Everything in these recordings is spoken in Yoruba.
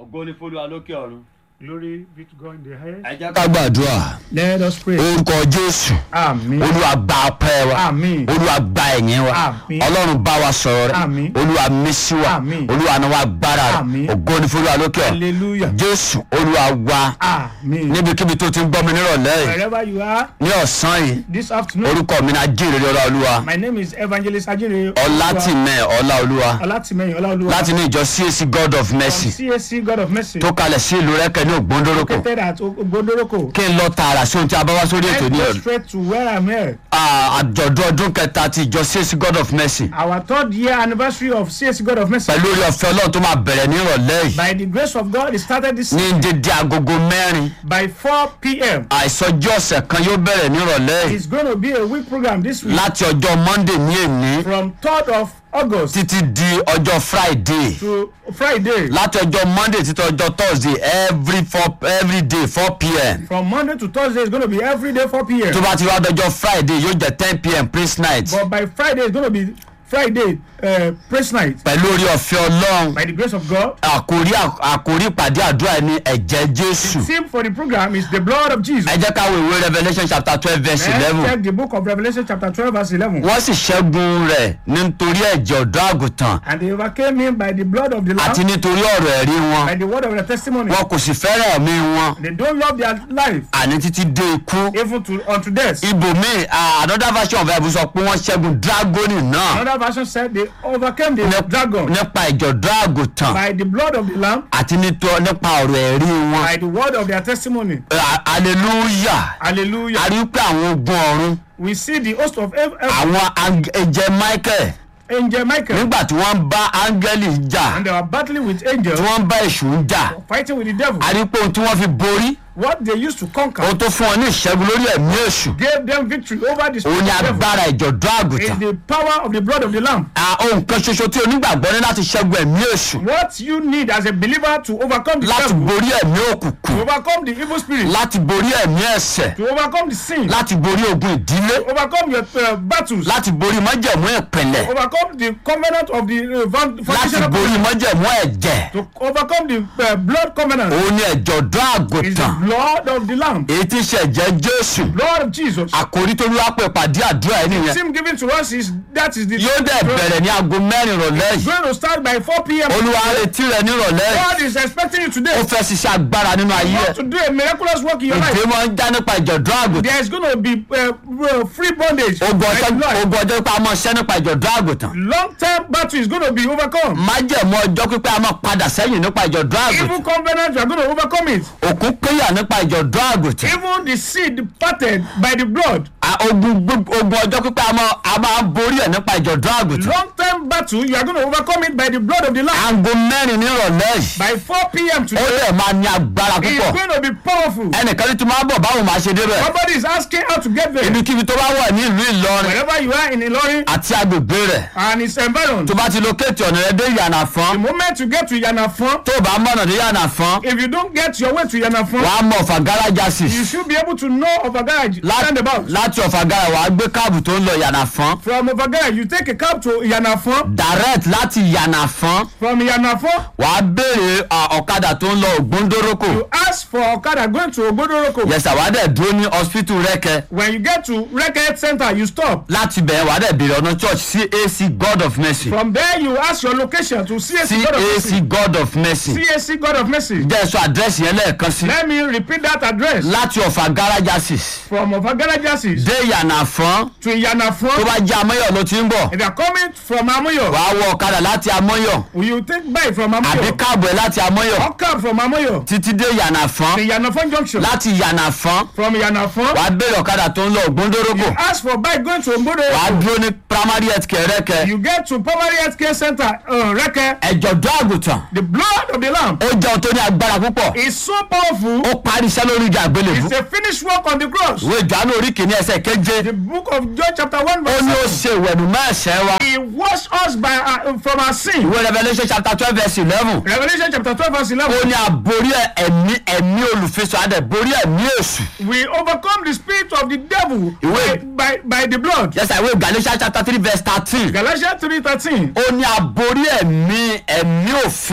ògo ní fólúwa lókè ọ̀run. Glory be to God in the highest. ẹ jẹ́ ká ká gbàdúrà Let us pray. orúkọ jésù Amen. olúwa gba ọpẹ́ wa Àmín. olúwa gba ẹ̀yìn wa Àmín. ọlọ́run bá wa sọ̀rọ̀ Àmín. rẹ̀ olúwa mísí wa Àmín. olúwa náà wá gbára rẹ̀ Àmín. ògo ní fúlùwà lókè ọ̀run Hallelujah. jésù olúwa wa Amen. níbikíbi tó ti ń gbọ́ mi nírọ̀lẹ́ yìí Wherever you are ní ọ̀sán yìí this afternoon, orúkọ mi náà jíire ọlá olúwa my name is Evangelist Ajire ọlátìmẹ̀ ọlá olúwa Olatimeyin Olaoluwa láti ní ìjọ cac god of mercy from CAC God of Mercy tó kalẹ̀ sí ìlú rẹ́kẹ̀ ní ògbóndórókò located at Ogbodoroko. kí n lọ tààrà sí ohun tí a bá wá sórí ètò Let's ní go ọ̀run straight to where I'm here. Ah, àjọ̀dún ọdún kẹta ti ìjọ cac god of mercy Our third year anniversary of CAC God of Mercy. pẹ̀lú orí ọ̀fẹ́ ọlọ́run tó máa bẹ̀rẹ̀ ní ìrọ̀lẹ́ yìí By the grace of God, it started this ní dédé agogo mẹ́rin by 4 p.m. àìsọjí ọ̀sẹ̀ kan yóò bẹ̀rẹ̀ ní ìrọ̀lẹ́ yìí It's going to be a week program this week láti ọjọ́ monday ní èní from 3rd of August títí di ọjọ́ friday to Friday. láti ọjọ́ monday títí ọjọ́ thursday every four every day four pm From Monday to Thursday, it's going to be every day 4 p.m. tó bá ti wá dọjọ́ friday yóò jẹ́ ten pm praise night But by Friday, it's going to be Friday uh, praise night. pẹ̀lú orí ọ̀fẹ́ ọlọ́run By the grace of God. àkórí àkórí ìpàdé àdúrà ní ẹ̀jẹ̀ jésù Theme for the program is the blood of Jesus. ẹ jẹ́ ká wo ìwé revolution chapter twelve verse Let's eleven check the book of Revelation chapter 12 verse 11. wọ́n sì ṣẹ́gun rẹ̀ nítorí ẹ̀jẹ̀ ọ̀dọ́ àgùntàn And they overcame him by the blood of the àti Lamb, nítorí ọ̀rọ̀ ẹ̀rí wọn by the word of their testimony. wọn kò sì fẹ́ràn ẹ̀mí wọn They don't love their life àní títí dé ikú even to unto death. ibòmíì ah, another version of bible sọ pé wọ́n ṣẹ́gun dragoni náà Another version said they overcame the Nip- dragon nípa ìjọ̀dọ́ àgùntàn by the blood of the Lamb, àti nítọ́- nípa ọ̀rọ̀ ẹ̀rí wọn by the word of their testimony. Ah, hallelujah Hallelujah. a rí pé àwọn ogun ọ̀run We see the host of ev- ev- àwọn ang- ẹ̀jẹ̀ michael angel Michael nígbà tí wọ́n ń bá áńgẹ́lì jà and they were battling with tí angels, wọ́n ń bá èṣù jà fighting with the devil. a rí pé ohun tí wọ́n fi borí What they used to conquer ohun tó fún wọn ní ìṣẹ́gun lórí ẹ̀mí èṣù gave them victory over the òun spirit ni of devil. agbára ìjọ̀dọ́ Is àgùntàn the power of the blood of the Lamb. Ah, ohun kan ṣoṣo tí onígbàgbọ́ ní láti ṣẹ́gun ẹ̀mí èṣù What you need as a believer to overcome the láti devil, borí ẹ̀mí to òkùnkùn overcome the evil spirit, láti borí ẹ̀mí ẹ̀ṣẹ̀ to overcome the sin, láti borí ogun ìdílé to overcome your uh, battles, láti borí májẹ̀mú ìpìlẹ̀ overcome the covenant of the uh, found- láti foundational borí covenant, májẹ̀mú ẹ̀jẹ̀ to overcome the uh, blood covenant. òun ni ẹ̀jọ̀dọ́ Is the àgùntàn blood of the Lamb, èyí tí ń ṣe ẹ̀jẹ̀ jésù blood of Jesus. àkòrí tó wá pè pàdé àdúrà ẹ̀ nìyẹn Sim given to us is that is the yóò dẹ̀ bẹ̀rẹ̀ ní aago mẹ́rin ìrọ̀lẹ́ yìí going to start by 4 p.m. olúwa ń retí rẹ nírọ̀lẹ́ yìí God is expecting you today ó fẹ́ ṣiṣẹ́ agbára nínú ayé ẹ̀ to do a miraculous work in your life. ìdè máa ń já nípa ìjọ̀dọ́ àgùntàn There is going to be uh, uh, free bondage. ogun by ọjọ́ blood. ogun ọjọ́ pípẹ́ a máa ṣẹ́ nípa ìjọ̀dọ́ àgùntàn Long term battle is going to be overcome. májẹ̀mú ọjọ́ pípẹ́ a máa padà sẹ́yìn nípa ìjọ̀dọ́ àgùntàn Evil covenant, you are going to overcome it. òkun péyà nípa ìjọ̀dọ́ àgùntàn Even the seed parted by the blood. A- ogun gbog- ogun ọjọ́ pípẹ́ a máa a máa borí ẹ̀ nípa ìjọ̀dọ́ àgùntàn Long term battle, you are going to overcome it by the blood of the Lamb. aago mẹ́rin nírọ̀lẹ́ yìí By 4 p.m. ó today, lè máa ní agbára it's púpọ̀ going to be powerful. ẹnìkan ní tí máa bọ̀ báwo máa ṣe débẹ̀ Somebody is asking how to get there. ibikíbi tó bá wà ní ìlú ìlọrin Wherever you are in Ilorin àti agbègbè rẹ̀ and its environment, tó bá ti lókèétì ọ̀nà rẹ̀ dé ìyànà the fún moment you get to Yanafon, tó o bá mọ̀nà dé ìyànà fún if you don't get your way to Yanafon, wàá mọ ọ̀fà gáràjàsì you should be able to know of a garage roundabout. láti ọ̀fà gárà wàá gbé káàbù tó ń lọ ìyànà fún From over garage, you take a cab to Yanafon. direct láti ìyànà fún From Yanafon, wàá béèrè à, ọ̀kadà tó ń lọ ògbóndórókò you ask for Okada going to Ogbodoroko. yẹsà wàá dẹ̀ dúró ní hospital rẹ́kẹ When you get to Reket Center, you stop. láti bẹ̀rẹ̀ wàá dẹ̀ béèrè ọ̀nà church cac god of mercy From there, you ask your location to CAC God of Mercy. cac god of mercy CAC God of Mercy. jẹ́ sọ àdírẹ́sì yẹn lẹ́ẹ̀kan sí Let me repeat that address. láti ọ̀fà gáràjàsì From Ovagara Jasis dé ìyànà fún to tó Yanafon. bá jẹ́ amọ́yọ̀ ló ti ń bọ̀ If you are coming from Amoyo, wàá wọ ọ̀kadà láti amọ́yọ̀ will you take bike from àbí Amoyo káàbù ẹ̀ láti amọ́yọ̀ or cab from Amoyo títí dé ìyànà fún to Yanafon Junction? láti ìyànà fún From Yanafon, wàá béèrè ọ̀kadà tó ń lọ ògbóndórógò ask for bike going to Ogbodo. wàá dúró ní primary health care rẹ́kẹ You get to Primary Health Care Center, uh, Reke. ẹ̀jọ̀dọ́ àgùntàn The blood of the Lamb ó jẹ́ ohun tó ní agbára púpọ̀ is so powerful. ó parí iṣẹ́ lórí ìjà àgbélébú It's a finished work on the cross. ìwé ìjánu orí kìíní ẹsẹ̀ keje The book of John chapter 1 ó verse ní ó 7. ṣe ìwẹ̀nù mẹ́ẹ̀sẹ̀ wa He washed us by, uh, from our sin. ìwé revolution chapter twelve verse eleven Revelation chapter 12 verse ó 11. ní àborí ẹ̀mí ẹ̀mí olùfisọ̀ adẹ̀ borí ẹ̀mí èṣù We overcome the spirit of the devil by, Ìwé- by, by the blood. yẹsà ìwé galatians chapter three verse thirteen Galatians 3.13. ó ní àborí ẹ̀mí ẹ̀mí òfin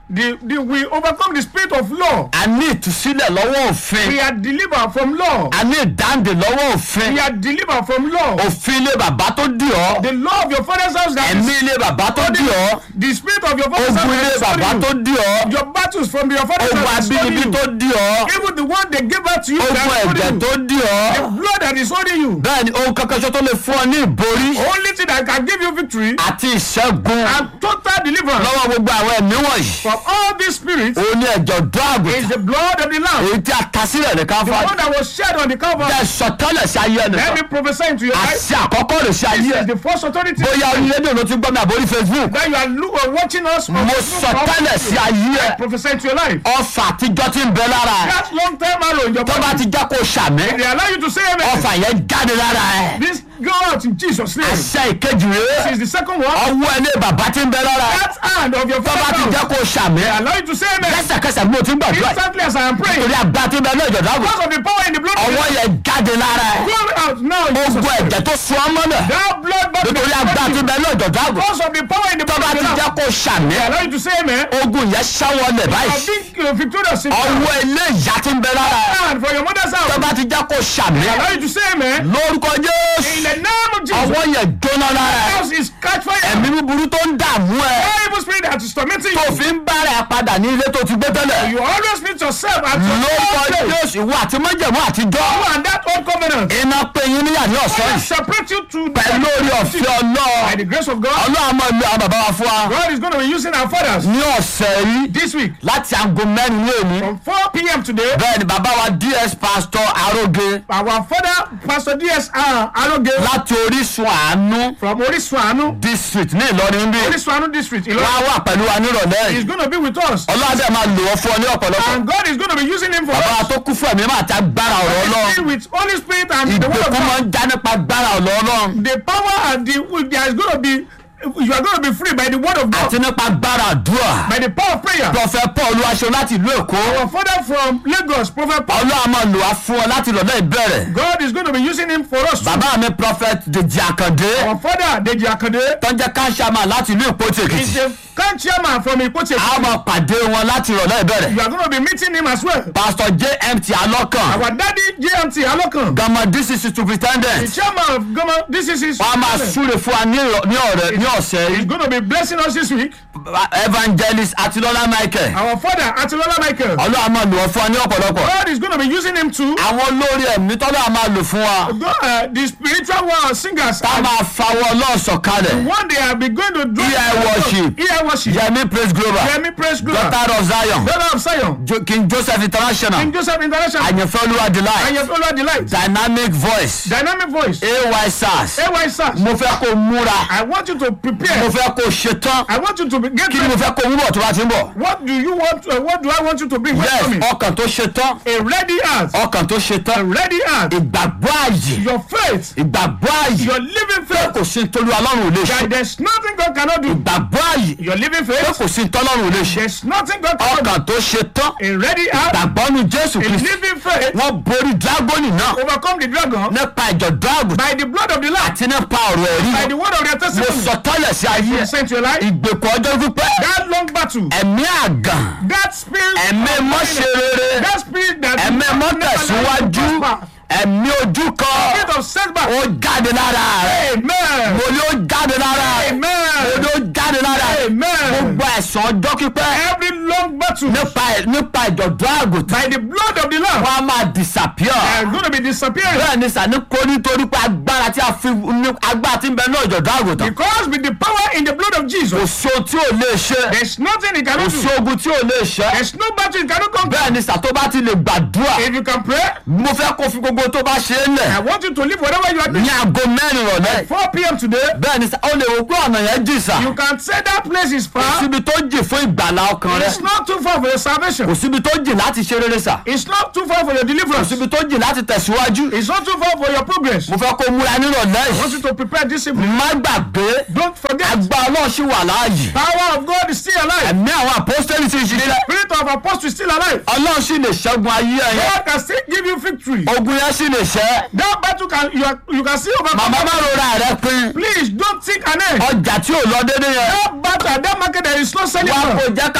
The, the, we overcome the spirit of law. a ní ìtúsílẹ̀ lọ́wọ́ òfin We are delivered from law. a ní ìdáǹdè lọ́wọ́ òfin We are delivered from law. òfin ilé bàbá tó dì ọ́ The law of your father's house that ẹ̀mí is ilé bàbá tó dì ọ́ the spirit of your father's ogun house ilé that is bàbá tó stolen dì ọ́ you. Your battles from your father's ogun house that is abínibí stolen tó you. dì ọ́ Even the one they gave out to you ogun that is ẹ̀jẹ̀ stolen tó you. dì ọ́ The blood that is holding you. bẹ́ẹ̀ ni ohun kankan ṣo tó lè fún ọ ní ìborí Only thing that can give you victory àti ìṣẹ́gun and total deliverance lọ́wọ́ gbogbo àwọn ẹ̀mí wọ̀nyí from all these spirits òun ni ẹ̀jọ̀ dọ́ is àgùntàn the blood of the Lamb. èyí tí a ta sílẹ̀ ní The káfáàdì one that was shed on the Calvary. jẹ́ sọtẹ́lẹ̀ sí ayé Let ẹnìkan me prophesy into your life. àti àkọ́kọ́ rẹ̀ sí ayé This ẹ̀ is the first authority bóyá orí rédíò ló ti gbọ́ mi àbórí facebook that you are look, uh, watching us. on mo Facebook sọtẹ́lẹ̀ sí ayé ẹ̀ Prophesy into your life. ọfà àtijọ́ ti ń bẹ lára ẹ̀ That long time arrow in your tó bá body. ti jẹ́ kó sàmì They allow you to say amen. ọfà yẹn jáde lára ẹ̀ This go out in Jesus' name. This àṣẹ ìkejì rèé is the second one. ọwọ́ ilé bàbá ti ń bẹ lára ẹ̀ That hand of your tó bá ti father's jẹ́ house. kó sàmì They allow you to say amen. lẹ́sẹ̀kẹsẹ̀ bí mo ti ń gbàdúrà yìí Instantly as I am praying. torí àgbà ti ń bẹ lọ́jọ́ dáàbò Because of the power in the blood. ọwọ́ yẹn jáde lára ẹ̀ Go out now in Jesus' gbogbo name. ẹ̀jẹ̀ tó sun ọmọ náà That blood body. nítorí àgbà ti ń bẹ lọ́jọ́ dáàbò Because of the power in the tó blood. bá ti They jẹ́ kó sàmì allow you to say amen. ogun yẹn ṣáwọlẹ̀ You báyìí have been uh, victorious in ọwọ́ ilé ìyá ti ń bẹ lára ẹ̀ hand for your mother's tó house. bá ti jẹ́ kó sàmì They allow you to say amen. lórúkọ In jésù the name of Jesus. ọwọ́ yẹn jóná lára ẹ̀ house is catch fire. ẹ̀mí búburú tó ń dààmú ẹ̀ All evil spirit that is tormenting tó you. fi ń bára ẹ̀ padà ní ilé tó ti gbé tẹ́lẹ̀ You always meet yourself at your lórúkọ own place. jésù ìwọ àti májẹ̀mú àtijọ́ You and that old covenant. iná pé yín níyà ní ọ̀sán God yìí separate you to pẹ̀lú orí ọ̀fẹ́ by ọlọ́ọ̀ the grace of God. ọlọ́ọ̀ máa lo àwọn bàbá wa fún wa God is going to be using our fathers ní ọ̀sẹ̀ yìí this week láti aago mẹ́rin ní èmi from 4 p.m. today. bẹ́ẹ̀ ni bàbá wa ds pastor aróge Our father, Pastor D.S.R. Aloge láti orísun àánú from Orisun Anu, district ní ìlọrin bí Orisun Anu district, wọ́n Ilorin, á wà pẹ̀lú wa nírọ̀lẹ́ is yìí going to be with us. ọlọ́dẹ máa lò wọ́n fún ọ ní ọ̀pọ̀lọpọ̀ And God is going to be using him for bàbá wa us. tó kú fún ẹ̀mí máa ti agbára ọ̀rọ̀ ọlọ́run Filled with Holy Spirit and the word of ìgbèkùn máa God. ń já nípa agbára ọ̀rọ̀ ọlọ́run The power and the there is going to be you are going to be free by the word of God, àti nípa agbára àdúrà by the power of prayer. prọfẹ paul olúwaṣọ láti ìlú èkó Our father from Lagos, Prophet Paul, ọlọ́run máa lò wá fún ọ láti ìrọ̀lẹ́ ìbẹ̀rẹ̀ God is going to be using him for us. bàbá mi prophet dèjì àkàndé Our father, Deji Akande, tó ń jẹ́ káńsàmà láti ìlú ìpótì is èkìtì the camp chairman from Ipoche. a máa pàdé wọn láti ìrọ̀lẹ́ ìbẹ̀rẹ̀ You are going to be meeting him as well. pastor jmt alọ́kàn Our daddy, JMT Alokan, gama dcc the superintendent chairman of Goma, this is his. wọ́n á máa súre fún wa ní ìrọ̀- ní ọ̀rẹ́ ní ọ̀sẹ̀ He's yìí going to be blessing us this week. evangelist atilola michael Our father, Atilola Michael, ọlọ́run máa lò wọ́n fún wa ní ọ̀pọ̀lọpọ̀ God is going to be using him too. àwọn olórí ẹ̀mí tọ́lá máa lò fún wa God, uh, the spiritual world singers. tá a máa fawọ́ ọlọ́ọ̀sọ̀ kalẹ̀ One day I'll be going to do EI worship. EI worship. yẹmi praise global Yemi Praise Global. daughter of zion Daughter of Zion. Jo- king joseph international King Joseph International. àyànfẹ́ olúwa And delight your fellow delight. dynamic voice Dynamic voice. ay sars AY SARS. mo fẹ́ kó múra I want you to mo prepare. fẹ́ kó ṣetán I want you to be, get kí ni mo ready. fẹ́ kó wúbọ̀ tó bá ti ń bọ̀ What do you want? Uh, what do I want you to bring? What's yes coming? ọkàn tó ṣetán A ready heart. ọkàn tó A ṣetán ready heart. ìgbàgbọ́ ààyè Your faith. ìgbàgbọ́ ààyè Your living faith. kò sí nítorí ọlọ́run ò lè ṣe That there's nothing God cannot do. ìgbàgbọ́ ààyè Your living pé faith. kò sí tọ́lọ́run ò lè ṣe There's nothing God cannot do. ọkàn tó ṣetán A ready heart. ìgbàgbọ́ nu jésù A kristu living faith. wọ́n borí dragoni náà Overcome the dragon nípa ìjọ̀dọ́ àgùntàn by the blood of the Lamb. àti nípa ọ̀rọ̀ ẹ̀rí By the word of their mo testimony. sọ tọ́lẹ̀ sí ayé ẹ̀ Sent your life. ìgbèkùn ọjọ́ pípẹ́ That long battle. ẹ̀mí àgàn That spirit. ẹ̀mí of mọ́ṣe rere That spirit that. ẹ̀mí mọ́tẹ̀síwájú ẹ̀mí ojú kan Spirit of setback. ó jáde lára rẹ̀ Amen. mo ní ó jáde lára rẹ̀ mo Amen. ní ó jáde lára rẹ̀ Amen. gbogbo ẹ̀sán ọjọ́ pípẹ́ Every long battle. nípa nípa ìjọ̀dọ́ àgùntàn By the blood of the Lamb. wọ́n á máa disappear They are going to be disappearing. bẹ́ẹ̀ ni sani kó nítorí pé agbára tí a fi ní agbára tí ń bẹ náà ìjọ̀dọ́ àgùntàn Because with the power in the blood of kò Jesus. sí ohun tí ò lè ṣe There's nothing he kò cannot sí do. ogun tí ò lè ṣe There's no battle he cannot conquer. bẹ́ẹ̀ ni sàtó bá ti lè gbàdúrà If you can pray, mo fẹ́ kó fi gbogbo tó bá ṣe é I lẹ̀ want you to leave whatever you are doing. ní aago mẹ́rin rọ̀lẹ́ 4 p.m. today. bẹ́ẹ̀ ni sà ó lè wò pé ọ̀nà yẹn jì sà You can say that place is kò far. síbi tó jì fún ìgbàlá ọkàn rẹ It's not too far for your salvation. kò síbi tó jì láti ṣe rere sà It's not too far for your kò deliverance. síbi tó jì láti tẹ̀síwájú It's not too far for your progress. mo fẹ́ kó múra nírọ̀lẹ́ I want yìí you to prepare this evening. má gbàgbé Don't forget, agbá ọlọ́run ṣì wà láàyè power of God is still alive. ẹ̀mí àwọn apostoli ti ṣiṣẹ́ Spirit of apostle is still alive. ọlọ́run sì lè ṣẹ́gun ayé ẹ̀yẹ God can still give you victory. ogun yẹn sì lè ṣẹ́ That battle can you, are, you can still overcome. màmá má rora rẹ pin Please don't think an end. ọjà tí ò lọ déédéé yẹn That battle, that market, there is no selling. wá for. kó jẹ́ ká gbàdúrà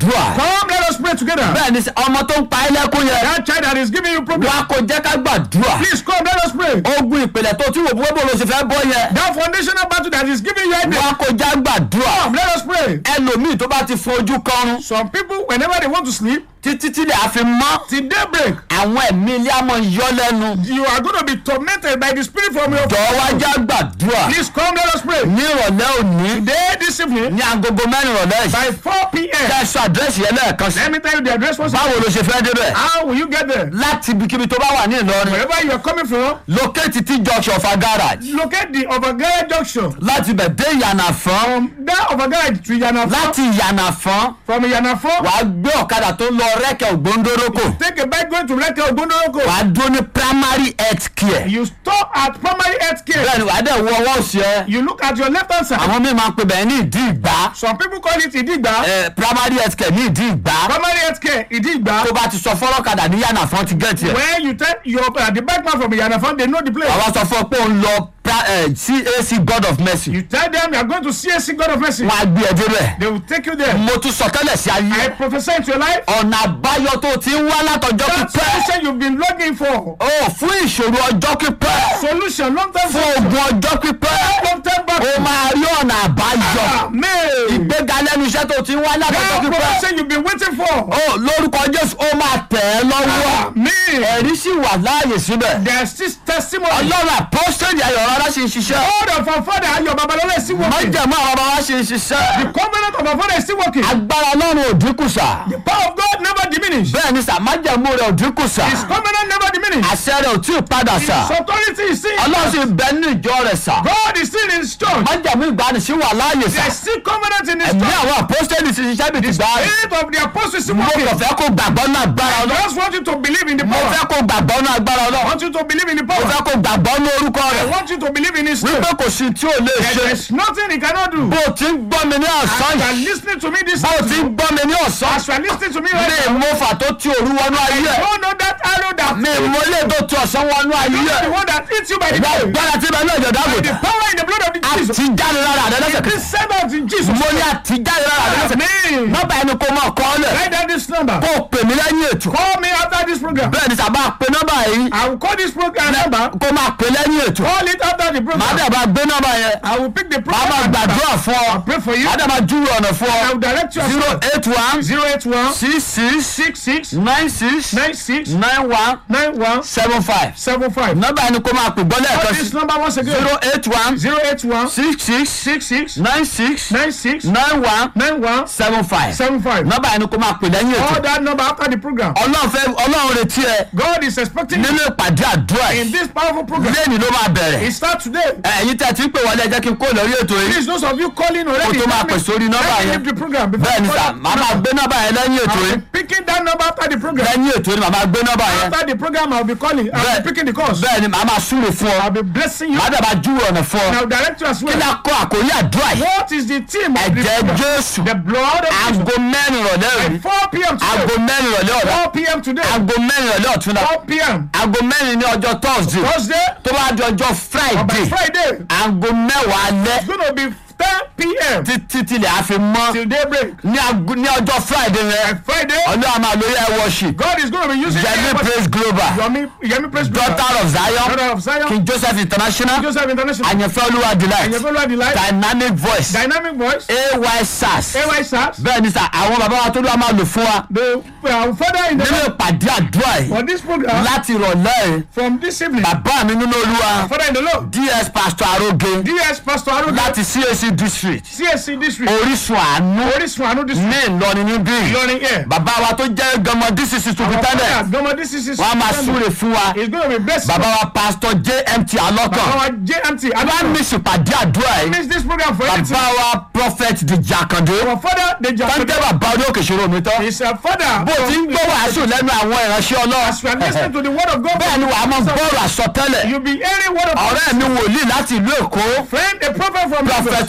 gbàdúrà Come, let us pray together. bẹ́ẹ̀ ni sẹ́, ọmọ tó ń pa ẹ́ lẹ́kún yẹn That child that is giving you problem. wá kó jẹ́ ká gbàdúrà Please come, let us pray. ogun ìpìlẹ̀ tó tí wò bó bó ló ṣe fẹ́ bọ́ yẹn That foundational battle that is giving you headache. wá kó já gbàdúrà Come, let us pray. ẹlòmíì tó bá ti fojú kọrun Some people, whenever they want to sleep, títí tí lè àfi mọ́ till daybreak, àwọn ẹ̀mí ilé àmọ́ yọ lẹ́nu you are going to be tormented by the spirit from your jọ̀ọ́ wá já gbàdúrà Please come, let us pray. ní ìrọ̀lẹ́ òní Today, this evening, ní agogo mẹ́rin ìrọ̀lẹ́ yìí by 4 p.m. kẹ́ ẹ sọ àdírẹ́sì yẹn lẹ́ẹ̀kan sí Let me tell you the address once báwo ló ṣe fẹ́ débẹ̀ How will you get there? láti ibikíbi tó bá wà ní Ìlọrin Wherever you are coming from, lókèétì tí junction ọ̀fà garage locate the Ovagara junction. láti bẹ̀ dé ìyànàfọ́n From that Ovagara to Yanafo, láti ìyànàfọ́n from Yanafo, wàá gbé ọ̀kadà tó ń lọ rẹ́kẹ̀ ògbóńdórókò take a bike going to Reke Ogbondoroko. wàá dúró ní primary health care You stop at primary health care. bẹ́ẹ̀ ni wàá dẹ̀ wọ ọwọ́ òsì ẹ You look at your left hand side. àwọn míì máa ń pè bẹ́ẹ̀ ní ìdí ìgbà Some people call it Idigba. ẹ primary health care ní ìdí ìgbà Primary health care, Idigba. tó bá ti sọ fọ́lọ́kadà ní yànàfọ́n ti gẹ̀ẹ́tì ẹ̀ When you tell your uh, the bike man from Yanafo, they know the place. àwa sọ fún ọ pé ó ń lọ pra- eh, CAC God of Mercy You tell them you are going to CSC God of Mercy. wọn á gbé ẹ débẹ̀ They will take you there. mo tún sọ tẹ́lẹ̀ sí I ayé prophesy into your life. ọ̀nà àbáyọ tó ti ń wá látọjọ́ That pípẹ́ solution you've been looking for. ó fún ìṣòro ọjọ́ pípẹ́ Solution, long time fún solution. ogun ọjọ́ pípẹ́ Long time ó back. máa rí ọ̀nà àbáyọ Amen. ìgbéga lẹ́nu iṣẹ́ tó ti ń wá látọjọ́ That pípẹ́ promotion you've been waiting for. ó lórúkọ Jésù ó máa tẹ̀ ẹ́ lọ́wọ́ Amen. ẹ̀rí sì wà láàyè síbẹ̀ There's this testimony. ọlọ́run àpọ́sítẹ́lì ayọ̀ rárá ṣe ń ṣiṣẹ́ God of our father, your Babalola is still working. májẹ̀mú àwọn bàbá wa ṣe ń ṣiṣẹ́ Covenant of our father is still working. agbára ọlọ́run ò dínkù sà The power of God never diminished. bẹ́ẹ̀ ni sà májẹ̀mú rẹ̀ ò dínkù sà His covenant never diminished. àṣẹ rẹ̀ ò tí ì padà sà His authority is still. ọlọ́run sì bẹ nínú ìjọ rẹ̀ sà God is still in his church. májẹ̀mú ìgbani sí wà láàyè sà There's still covenant in his ẹ̀mí church. àwọn àpọ́sítẹ́lì ti ṣiṣẹ́ bìí ti gbà rẹ̀ Spirit of the apostles is still mo working. kàn fẹ́ kó gbàgbọ́ náà agbára I ọlọ́run just want you to believe in the mo power. fẹ́ kó gbàgbọ́ náà agbára I ọlọ́run want you to believe in the mo power. fẹ́ kó gbàgbọ́ ní orúkọ I rẹ̀ want you to believe in his wípé strength. kò sí tí ò lè ṣe There's nothing he cannot do. bó o ti ń gbọ́ mi ní ọ̀sán As you are yìí listening to me this bó o ti ń afternoon, gbọ́ mi ní ọ̀sán as you are listening to me mi right now, mo fà tó ti òru wọnú ayé ẹ̀ don't know that arrow that mi mo lè tó ti ọ̀sán wọnú ayé is the ẹ̀ one that eats you by the ìgbà day. gbára tí bẹ́ẹ̀ ní ọ̀jọ̀ dáàbò The power in the blood of the àti Jesus. jáde lára àdé It lẹ́sẹ̀kẹsẹ̀ is sent out in Jesus. mo ní àti jáde lára àdé lẹ́sẹ̀kẹsẹ̀ Amen. nọ́mbà ẹni kó mọ̀ kọ́ lẹ̀ Write down this number. kó o pè mí lẹ́yìn ètò Call me after this program. bẹ́ẹ̀ ni sábà pe nọ́mbà yìí I will call this program number. kó máa pè lẹ́yìn ètò Call it after the màá program. dẹ̀ bá gbé nọ́mbà yẹn I will pick the màá máa program. number. gbàdúrà fún ọ I'll pray for you. màá dẹ̀ máa júwe ọ̀nà fún I ọ will direct you as zero well. eight one Zero eight one six six six six nine six nine six nine one nine one seven five seven five. nọ́mbà ẹni kó máa pè gbọ́ Call lẹ́ẹ̀kan sí this number once again. zero eight one Zero eight one six six six six nine six nine six nine one nine one seven five seven five. nọ́mbà ẹni kó máa pè lẹ́yìn ètò Call that number after the program. ọlọ́run fẹ́ ọlọ́run retí ẹ God is expecting you nínú ìpàdé àdúrà in yìí this powerful program. lẹ́yìn ló máa bẹ̀rẹ̀ It starts today. ẹ̀yin tẹ̀ tí ń pè wọlé ẹ jẹ́ kí n kó lórí ètò yìí Please, those of you calling already. Kó tó máa let me- pè sórí nọ́mbà let me yẹn. leave the program before bẹ́ẹ̀ ni you sà call màá máa that gbé nọ́mbà yẹn lẹ́yìn ètò I'll yìí be picking that number after the program. lẹ́yìn ètò yìí màá máa gbé nọ́mbà yẹn After the program, I'll be calling. I'll Bẹ́ẹ̀- be picking the calls. bẹ́ẹ̀ ni màá máa súre fún ọ I'll be blessing you. màá dẹ̀ máa júwe ọ̀nà fún ọ And I'll direct you as kí ni well. a kọ́ àkórí àdúrà yìí What is the theme of the ẹ̀jẹ̀ program? Jésù The blood of Jesus. aago mẹ́rin ìrọ̀lẹ́ òní At 4 p.m. aago today. mẹ́rin ìrọ̀lẹ́ ọ̀la 4 p.m. today. aago mẹ́rin ìrọ̀lẹ́ ọ̀túnla 4 p.m. aago mẹ́rin ní ọjọ́ Thursday Thursday. tó bá di ọjọ́ Or by Friday Friday. aago mẹ́wàá alẹ́ It's going to be 10 p.m. títí tilẹ̀ àfi mọ́ till daybreak. ní aago- ní ọjọ́ Friday yẹn Friday. ọlọ́run máa lórí ẹ̀ worship God is going to be using Yemi the Praise Global Yomi, Yomi Praise Global. Daughter of Zion Daughter of Zion. King Joseph International Joseph International. Àyànfẹ́ Olúwa Delight Ayefoluwa Delight. Dynamic Voice Dynamic Voice. AY SARS AY SARS. bẹ́ẹ̀ ni sà àwọn bàbá wa tó ló wà máa lò fún wa The uh, father in the nínú ìpàdé àdúrà yìí for this program láti ìrọ̀lẹ́ yìí from this evening. bàbá mi nínú Olúwa Father in the Lord. DS Pastor Aroge DS Pastor Aruga. láti CAC District CSC district. Orísun Àánú Orísun Àánú district. ní Ìlọrin níbí Ìlọrin here. bàbá wa tó jẹ́ gọmọ DCC superintendent Gọmọ this is his. wọ́n á máa súre fún wa He's going to be blessed. bàbá wa Pastor JMT Alọ́kàn Our JMT. I wọ́n á don't miss ìpàdé àdúrà yìí miss this program for anything. bàbá wa Prophet Dèjì Àkàndé Our father, the tọ́jú Japan. bàbá orí òkè ìṣòro mi tán Is a father. bó o ti ń gbọ́ wàásù lẹ́nu àwọn ìránṣẹ́ As you are listening Ọlọ́run to the word of God. bẹ́ẹ̀ ni wàá mọ bọ́ọ̀lù àsọtẹ́lẹ̀ You'll be hearing word of God. ọ̀rẹ́ mi wòlíì láti ìlú Èkó Friend, a prophet from Prophet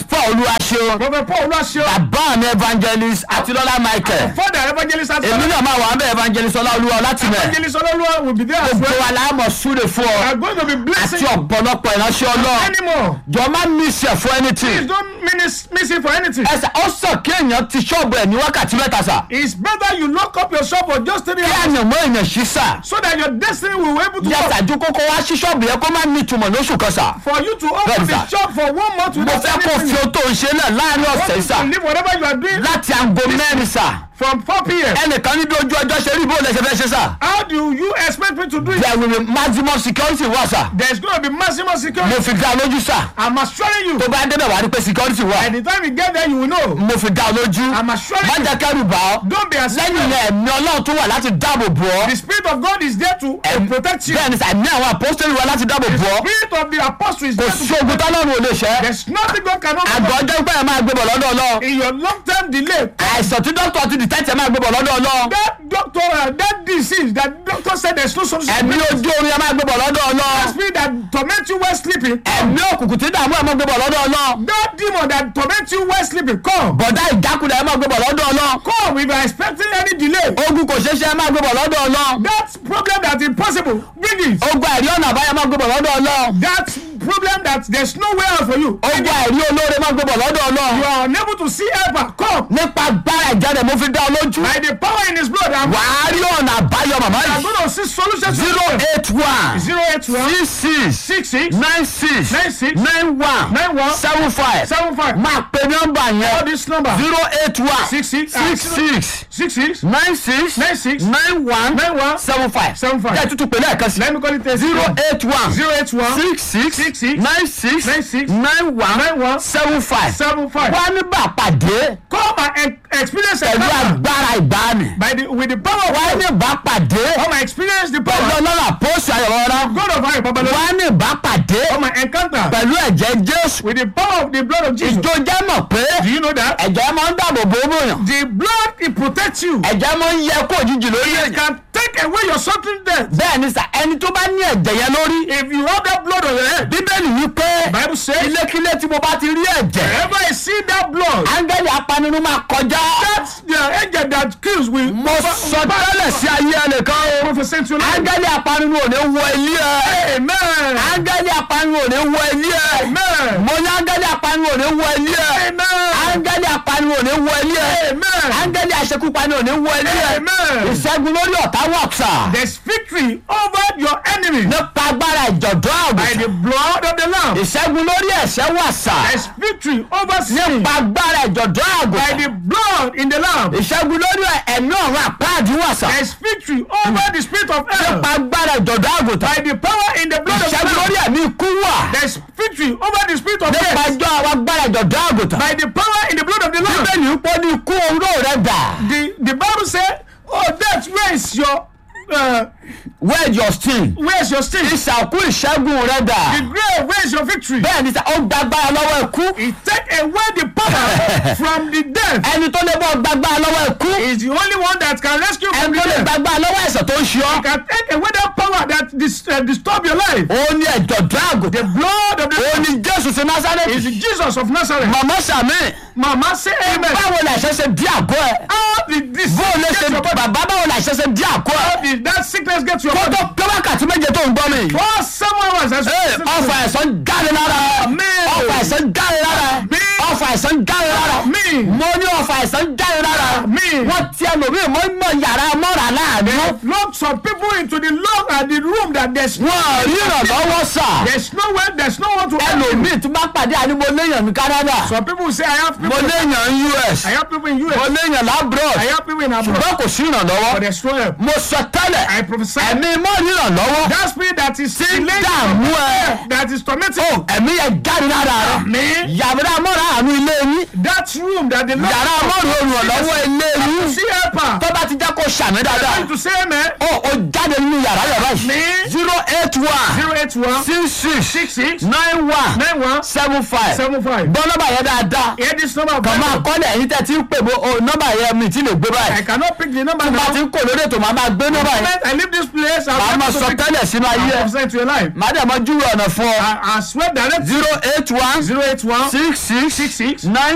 paul olúwaṣeun Prophet Paul Oluwaseun. bàbá mi evangelist àtilọ́lá michael Father evangelist èmi Atilola. náà máa wà ń bẹ evangelist ọláolúwa láti mẹ Evangelist Ololuwa will be there as gbogbo well. wa la mọ̀ súre fún We ọ are going to be blessing àti ọ̀pọ̀lọpọ̀ ìránṣẹ́ ọlọ́run anymore. jọ má miss ẹ̀ fún Please anything don't miss, miss it for anything. ẹsẹ̀ ó sàn kí èèyàn ti ṣọ́ọ̀bù ẹ̀ ní wákàtí mẹ́ta sà It's better you lock up your shop for just three kí hours àyàn mọ́ èèyàn ṣí sà so that your destiny will be able to yàtọ̀ work. àjò kókó wá sí ṣọ́ọ̀bù yẹn kó má ní ìtumọ̀ lóṣù kan sà For you to open Bẹ́ẹ̀ni the sà. shop for one month mo without fẹ́ kó fi anything. ohun tó ń ṣe náà láàrin ọ̀sẹ̀ Want sà to leave whatever you are doing láti aago mẹ́rin sà from 4 p.m. ẹnìkan níbi ojú ọjọ́ ṣe rí bó lè ṣe fẹ́ ṣe sà How do you expect me to do it? there will be maximum security wà sà There's going to be maximum security. mo fi dá ọ lójú sà I'm assuring you. tó bá débẹ̀ wá rí pé security wà By the time you get there, you will know. mo fi dá ọ lójú I'm assuring má you. jẹ́ kẹ́rù bá ọ Don't be lẹ́yìn ashamed. yẹn ẹ̀mí ọlọ́run tó wà láti dáàbò bò ọ́ The Spirit of God is there to uh, protect you. bẹ́ẹ̀ ni sà ẹ̀mí àwọn apostoli wà láti dáàbò bò ọ́ Spirit of the apostle is kò there sí to ogun tọ́lọ́run ò lè ṣẹ́ There's nothing God cannot àgọ́ do. ọjọ́ pé ẹ máa gbé bọ̀ lọ́dọ̀ ọlọ́run In your long-term delay, àìsàn tí dókítà ti dìtẹ́tì ẹ máa gbé bọ̀ lọ́dọ̀ ọlọ́run that doctor, uh, that disease, that doctor said there's no solution. ẹ̀mí ojú orin ẹ máa gbé bọ̀ lọ́dọ̀ That ọlọ́run spirit that torment you while sleeping, ẹ̀mí òkùnkùn tí dààmú ẹ máa gbé bọ̀ lọ́dọ̀ ọlọ́run that demon that torment you while sleeping, come. bọ̀dá ìjákulẹ̀ ẹ máa gbé bọ̀ lọ́dọ̀ ọlọ́run Come if you are expecting any delay. ogun kò ṣeé ṣe ẹ máa gbé bọ̀ lọ́dọ̀ ọlọ́run That problem that impossible, bring it. ogun àìrí ọ̀nà àbáyọ máa gbé bọ̀ lọ́dọ̀ ọlọ́run That problem that there's no way out for you. ogun àìrí olóore máa gbé bọ̀ lọ́dọ̀ You ọlọ́run are unable to see helper. Come. nípa agbára ìjáde mo fi dá ọ lójú By the power in his blood, I'm, wàá rí ọ̀nà àbáyọ màmá I'm yìí going to see solutions. zero eight one Zero eight one six six six six nine six nine six nine one nine one seven five seven five. máa pe nọ́mbà Call yẹn this number. zero eight one Six six six six six six nine six nine six nine one nine one seven five seven five. jẹ́ tútù pé lẹ́ẹ̀kan sí Let me call it a zero eight one zero eight one six six six six nine six nine six nine one nine one seven five seven five. wá nígbà pàdé Come and e- experience pẹ̀lú the power agbára ìgbàanì by the with the power of wá God. nígbà pàdé Come and experience the pẹ̀lú power. ọlọ́run àpòsí ayọ̀wọ́rá God of High Babalola. wá nígbà pàdé Come and encounter pẹ̀lú ẹ̀jẹ̀ jésù with the power of the blood of Jesus. ìjọ jẹ́ mọ̀ pé Do you know that? ẹ̀jẹ̀ máa ń dáàbò bò ó bòyàn The blood it protects you. ẹ̀jẹ̀ máa ń yẹ kó òjijì lórí It èèyàn can take away your certain death. bẹ́ẹ̀ ni sà ẹni tó bá ní ẹ̀jẹ̀ yẹn lórí If you have that blood on your head, bíbélì wí pé Bible says, ilékílé tí mo bá ti rí ẹ̀jẹ̀ wherever I see that blood, áńgẹ́lì apanirun máa kọjá that's the angel that kills will mo sọ tẹ́lẹ̀ sí ayé ẹnìkan o prophesy to life. áńgẹ́lì apanirun ò ní wọ ilé ẹ Amen. áńgẹ́lì apanirun ò ní wọ ilé ẹ Amen. mo ní áńgẹ́lì apanirun ò ní wọ ilé ẹ Amen. áńgẹ́lì apanirun ò ní wọ ilé ẹ Amen. áńgẹ́lì aṣekúpani ò ní wọ ilé ẹ Amen. ìṣẹ́gun lórí ọ̀tá wọ̀ksà There's victory over your enemy nípa agbára ìjọ̀dọ́ by the àgùntàn blood of the Lamb. ìṣẹ́gun lórí ẹ̀ṣẹ̀ wàsà There's victory over sin nípa agbára ìjọ̀dọ́ by àgùntàn the blood in the Lamb. ìṣẹ́gun lórí ẹ̀mí ọ̀run àpáàdì wàsà There's victory over the spirit of hell nípa agbára ìjọ̀dọ́ àgùntàn by the power in the blood of the ìṣẹ́gun lórí Lamb. ẹ̀mí ikú wà There's victory over the spirit of nípa death ẹjọ́ àwọn agbára ìjọ̀dọ́ àgùntàn by the power in the blood of the Lamb. bíbélì ń pọ́ ní ikú oró rẹ̀ dà The the Bible say, "Oh, death, where is your uh, where your sting where is your sting? ìṣàkú ìṣẹ́gun rẹ̀ dà The grave, where is your victory?" bẹ́ẹ̀ ni sà ó gbàgbára lọ́wọ́ ikú He take away the power from the death. ẹni tó lè bọ́ gbàgbára lọ́wọ́ ikú Is the only one that can rescue from ẹni the tó lè death. gbàgbára lọ́wọ́ ẹ̀ṣẹ̀ tó ń ṣe ọ́ Can take away that power that dis uh, disturb your life. ó ní ẹ̀jọ̀dọ́ àgùntàn The blood of the ó ní jésù sí is násárẹ́tì Jesus of Nazareth. màmá sàmì Mama say amen. báwo la ṣe ṣe dí àgọ́ ẹ̀ How did this bó o lè ṣe get your body? bàbá báwo la ṣe ṣe dí àgọ́ ẹ̀ How did that sickness get to your kó body? tó pé wákàtí méje tó ń gbọ́ mi. For someone was as Ee, ọfà ẹ̀sán jáde lára ẹ̀. Amen. ọfà ẹ̀sán jáde lára ẹ̀. Amen. ọfà ẹ̀sán jáde lára ẹ̀. Amen. mo ní ọfà ẹ̀sán jáde lára ẹ̀. Amen. wọ́n ti ẹlòmíì mọ́ mọ́ yàrá mọ́ra láàánú. lock some people into the lock and the room that there's wọ́n ò rí ìrànlọ́wọ́ sà. there's no way there's no one to help you. ẹlòmíì tí bá pàdé àní mo léèyàn ní Canada. Some people say I have mo people léèyàn ní US. I have people in mo US. léèyàn labroad. I have people in abroad. ṣùgbọ́n kò sí But ìrànlọ́wọ́. there's no help. mo sọ tẹ́lẹ̀ I prophesy ẹ̀mí mọ́ rí ìrànlọ́wọ́. that spirit that is tí ń delaying dààmú ẹ. that is tormenting ó you. ẹ̀mí yẹn jáde lára rẹ̀. Amen. yàrá mọ́ra àánú ilé yín. That that room that the Lord yàrá ọlọ́run olùrànlọ́wọ́ eléyìí see helper. tó bá ti jẹ́ kó ṣàmì dáadáa Trying to say amen. ó ó jáde nínú yàrá yàrá yìí Me. zero eight one Zero eight one six six six six nine one nine one seven five seven five. gbọ́ nọ́mbà yẹn dáadáa Hear this number. of kàn máa Bible. kọ́lẹ̀ ẹ̀yin tẹ́ ti ń pè bó o nọ́mbà yẹn mi ti lè gbé I báyìí cannot pick the number tí bá ti now. ń kò lórí ètò màá máa gbé nọ́mbà yẹn Moment I leave this place, màá I'll máa sọ tẹ́lẹ̀ sínú ayé ẹ̀ prophesy to your life. màá dẹ̀ mọ́ júwe ọ̀nà fún ọ I, I swear direct zero eight one zero eight one six six six six nine